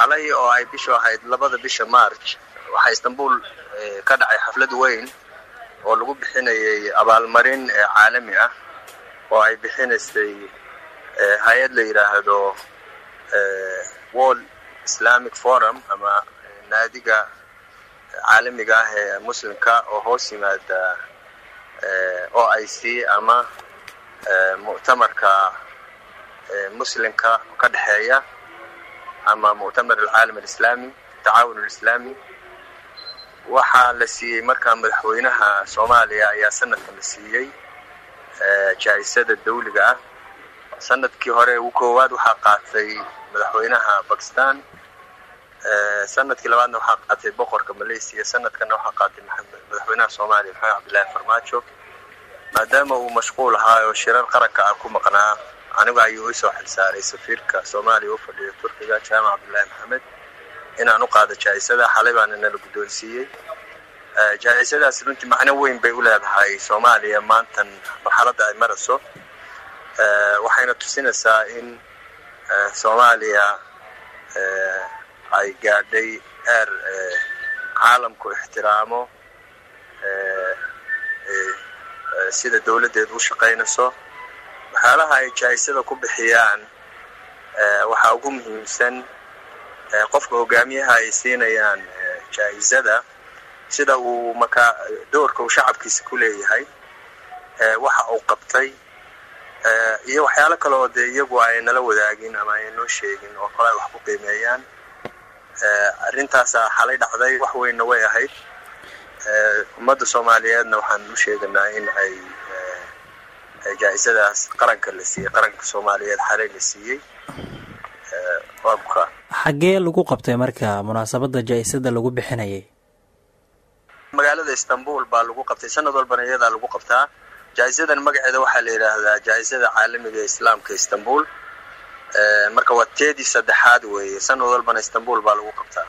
xalay oo ay bishu ahayd labada bisha march waxaa istanbul ka dhacay xaflad weyn oo lagu bixinayay abaalmarin caalami ah oo ay bixinaysay hay-ad la yidhaahdo world islamic forum ama naadiga caalamiga ah ee muslimka oo hoos yimaada o i c ama muctamarka muslimka ka dhexeeya ama muctamar alcaalam alislami tacaawun alislami waxaa la siiyey markaa madaxweynaha soomaaliya ayaa sanadkan la siiyey jaa-isada dawliga ah sanadkii hore ugu koowaad waxaa qaatay madaxweynaha bakistan sanadkii labaadna waxaa qaatay boqorka malaysia sanadkanna waxaa qaatay madaxweynaha soomaaliya maxamed cabdillahi farmaajo maadaama uu mashquul ahaa oo shirar qaranka ah ku maqnaa anigu ayuu isoo xilsaaray safiirka soomaaliya u fadhiya turkiga jaamac cabdullaahi maxamed inaan u qaado jaa-isada xalay baana nala guddoonsiiyey jaa-isadaas runtii macno weyn bay u leedahay soomaaliya maantan marxaladda ay marayso waxayna tusinaysaa in soomaaliya ay gaadhay eer caalamku ixtiraamo sida dawladdeedu u shaqaynayso waxyaalaha ay jaa-isada ku bixiyaan waxaa ugu muhiimsan qofka hogaamiyaha ay siinayaan jaa-isada sida uu markaa doorka uu shacabkiisa ku leeyahay waxa uu qabtay iyo waxyaalo kale oo dee iyagu ay nala wadaagin ama ay noo sheegin oo kale ay wax ku qiimeeyaan arrintaasaa xalay dhacday wax weynna way ahayd ummadda soomaaliyeedna waxaan u sheeganaa in ay jaa-isadaas qaranka la siiyey qaranka soomaaliyeed xalay la siiyey qobka xaggee lagu qabtay marka munaasabadda jaa-isada lagu bixinayay magaalada istanbul baa lagu qabtay sanad walbana iyadaa lagu qabtaa jaa-isadan magaceeda waxaa la yidhaahdaa jaa-isada caalamiga ee islaamka istanbul marka waa teedii saddexaad weeye sanad walbana istanbul baa lagu qabtaa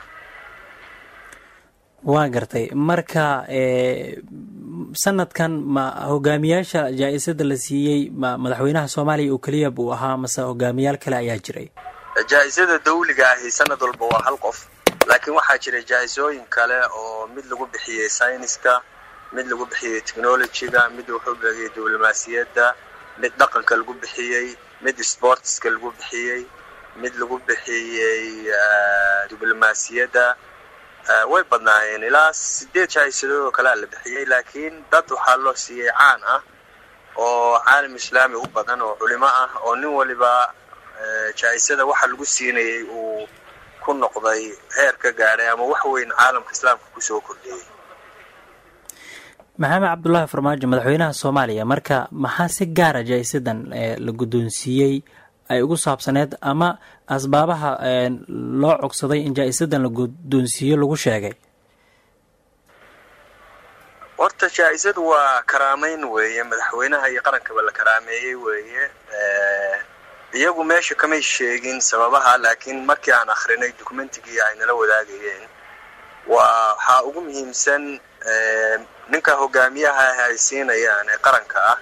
waa gartay marka sanadkan ma hogaamiyaasha jaa-isada la siiyey ma madaxweynaha soomaaliya oo keliya buu ahaa mase hogaamiyaal kale ayaa jiray jaa-isada dawliga ahi sanad walba waa hal qof laakiin waxaa jiray jaa-isooyin kale oo mid lagu bixiyey sayniska mid lagu bixiyey technologyga mid wuxuu bixiyey diblomaasiyadda mid dhaqanka lagu bixiyey mid sportska lagu bixiyey mid lagu bixiyey diblomaasiyadda way badnaayeen ilaa sideed jaa-isadood oo kalea la bixiyey laakiin dad waxaa loo siiyey caan ah oo caalam islaami u badan oo culimo ah oo nin waliba jaa-isada waxa lagu siinayay uu ku noqday heer ka gaadhay ama wax weyn caalamka islaamka kusoo kordhiyey maxamed cabdullaahi farmaajo madaxweynaha soomaaliya marka maxaa si gaara jaa-isadan la guddoonsiiyey ay ugu saabsaneed ama asbaabaha loo cogsaday in jaa-isadan la guddoonsiiyo lagu sheegay horta jaa-isadu waa karaameyn weeye madaxweynaha iyo qarankaba la karaameeyey weeye iyagu meesha kamay sheegin sababaha laakiin markii aan akrinay documentigii ay nala wadaagayeen waa waxaa ugu muhiimsan ninka hogaamiyaha ah ay siinayaan ee qaranka ah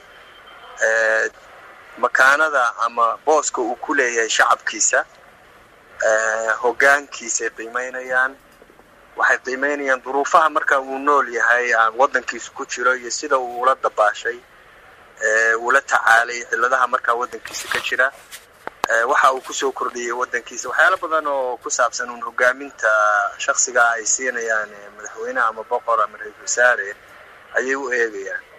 makaanada ama booska uu ku leeyahay shacabkiisa hogaankiisay qiimeynayaan waxay qiimeynayaan duruufaha marka uu nool yahay waddankiisa ku jiro iyo sida uu ula dabaashay uula tacaalay cilladaha markaa waddankiisa ka jira waxa uu kusoo kordhiyey waddankiisa waxyaalo badan oo ku saabsan uun hogaaminta shaksiga ay siinayaan madaxweyneha ama boqor ama ra-isul wasaare ayay u eegayaan